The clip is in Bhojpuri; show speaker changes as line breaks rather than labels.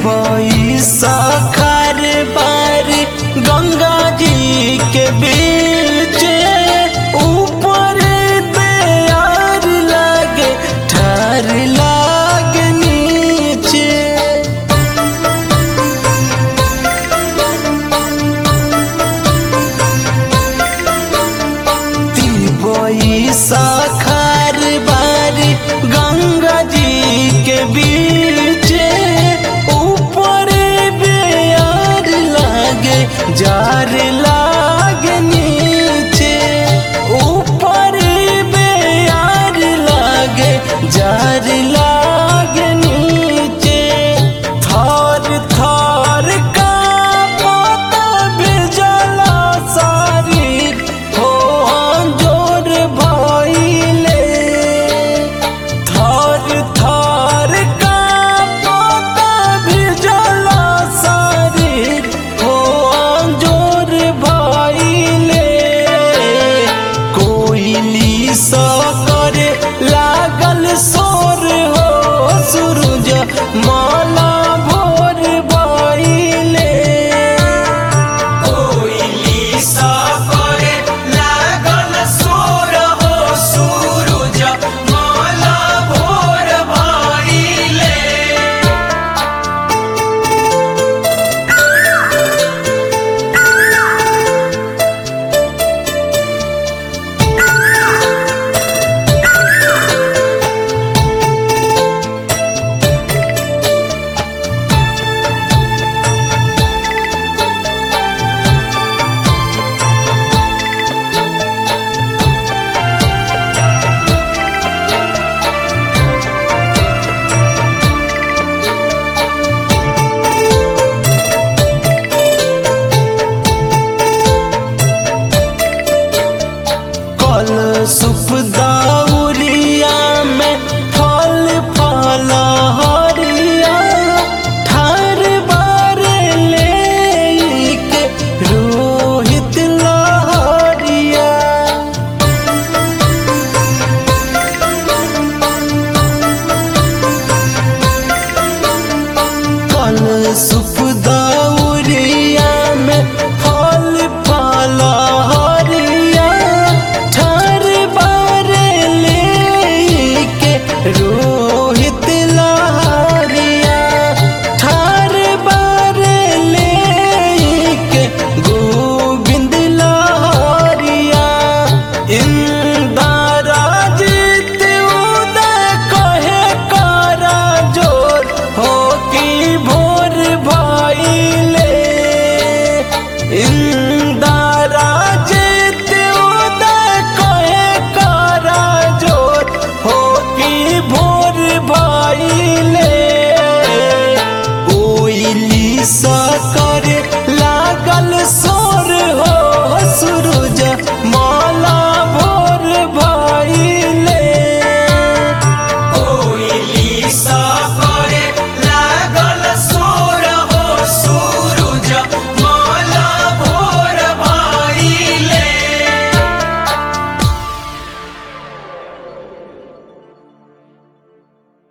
तिरबई सखर बार गंगा जी के बीच ऊपर दयार लागे ठार लागे नीचे तिरबई सखर बार गंगा जी के बीच ऊपर बेयार लागे जार लागे नीचे ऊपर बेयार लागे जार लागे नीचे थर थर का पता बिजला शरीर हो जोर भइले थर थर का पता बिजला शरीर हो जोर भइले कोइली सा करे लागल सोर हो सूरज माला भोर भइले कोइली सा करे लागल सोर हो सूरज माला भोर भइले कल सुप दाउरिया में फल फल हरिया ठार बार ले के रोहित लहरिया कल सुप